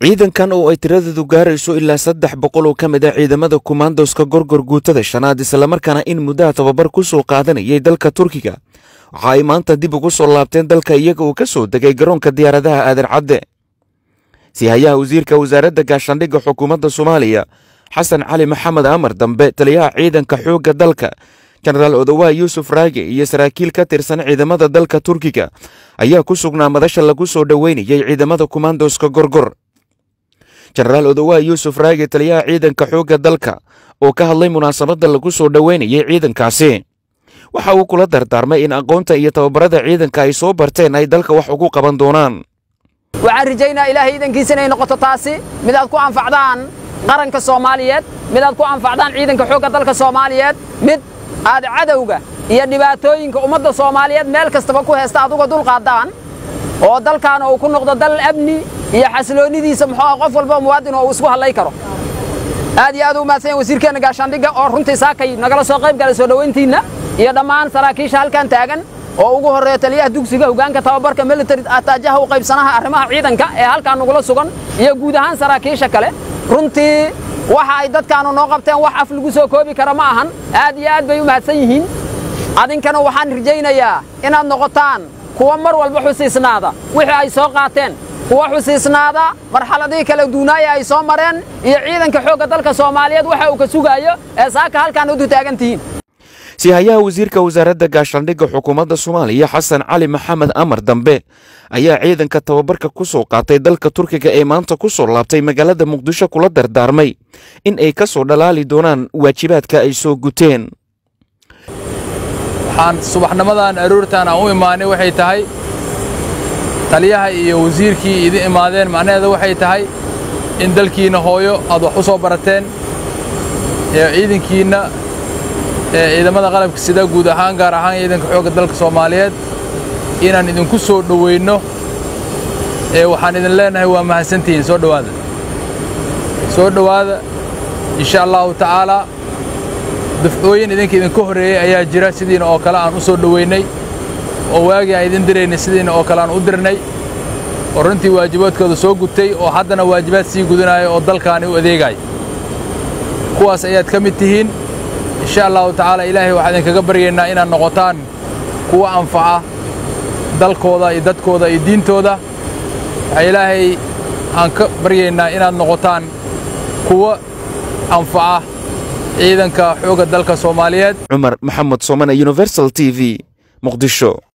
ciidankan oo ay tiradeedu gaarayso ilaa saddex boqol oo ka mid ah ciidamada kumaandoska gorgor guutada shanaad islamarkaana in muddaha tababar ku soo qaadanayay dalka turkiga waxa ay maanta dib ugu soo laabteen dalka iyaga uu ka soo degay garoonka diyaaradaha aadan cadde sihayaha wasiirka wasaaradda gaashaandhigga xukuumadda soomaaliya xasan cali maxamed amar dambe taliyaha ciidanka xoogga dalka jenaraal odowaa yuusuf raage iyo saraakiil ka tirsan ciidamada dalka turkiga ayaa ku sugnaa madasha lagu soo dhoweynayay ciidamada kumaandoska gorgor jenaraal odowaa yuusuf raage taliyaha ciidanka xoogga dalka oo ka hadlay munaasabadda lagu soo dhoweynayay ciidankaasi waxa uu kula dardaarmay in aqoonta iyo tababarada ciidanka ay soo barteen ay dalka wax ugu qaban doonaan waxaan rajaynaa ilaahay iidankiisa inay noqoto taasi mid aad ku anfacdaan qaranka soomaaliyeed mid aad ku anfacdaan ciidanka xoogga dalka soomaaliyeed mid aad cadowga iyo dhibaatooyinka ummadda soomaaliyeed meel kastaba ku heesta aad uga dulqaaddaan oo dalkaana uu ku noqdo dal amni iyo xasiloonnidiisa muxuu ah qof walba muwaadin oo uu isku hadlay karo aad iyo aad u mahadsan yahay wasiirkeenna gaashaandhigga oo runtii saakay nagala soo qayb galay soo dhowayntiinna iyo dhammaan saraakiisha halkan taagan oo ugu horreeya taliyaha dugsiga hoggaanka tababarka military ataajaha u qaybsanaha arrimaha ciidanka ee halkaan nagula sugan iyo guud ahaan saraakiisha kale runtii waxa ay dadkaanu noo qabteen wax af lagu soo koobi kara ma ahan aad iyo aad bay u mahadsan yihiin adinkana waxaan rajaynayaa inaad noqotaan kuwa mar walba xusiisnaada wixii ay soo qaateen kuwa xusiisnaada marxaladihii kala duunaaya ay soo mareen iyo ciidanka xoogga dalka soomaaliyeed waxa uu ka sugaayo ee saaka halkaan udu taagan tihiin sihayaha wasiirka wasaaradda gaashaandhigga xukuumadda soomaaliya xasan cali maxamed amar dambe ayaa ciidanka tababarka ku soo qaatay dalka turkiga ee maanta ku soo laabtay magaalada muqdisho kula dardaarmay in ay ka soo dhalaali doonaan waajibaadka ay soo guteen waxaan subaxnimadan aroortaan aan u imaanay waxay tahay taliyaha iyo wasiirkii idin imaadeen macnaheeda waxay tahay in dalkiinna hooyo aad wax u soo barateen ee ciidankiinna ee ciidamada qalabka sida guud ahaan gaar ahaan ciidanka xoogga dalka soomaaliyeed inaan idinku soo dhoweynno ee waxaan idin leennahay waa mahadsantihiin soo dhowaada soo dhowaada insha allahu tacaalaa dufcooyin idinka idinka horreeyey ayaa jira sidiina oo kale aan u soo dhoweynay oo waagii aan idin diraynay sidiina oo kale aan u dirnay oo runtii waajibaadkooda soo gutay oo haddana waajibaad sii gudanaaya oo dalkaani u adeegaya kuwaas ayaad ka mid tihiin insha allahu tacaala ilaahay waxaan idinkaga baryaynaa inaad noqotaan kuwa anfaca dalkooda iyo dadkooda iyo diintooda waxaa ilaahay aan ka baryaynaa inaad noqotaan kuwa anfaca ciidanka xoogga dalka soomaaliyeed cumar maxamed soomane universal t v muqdisho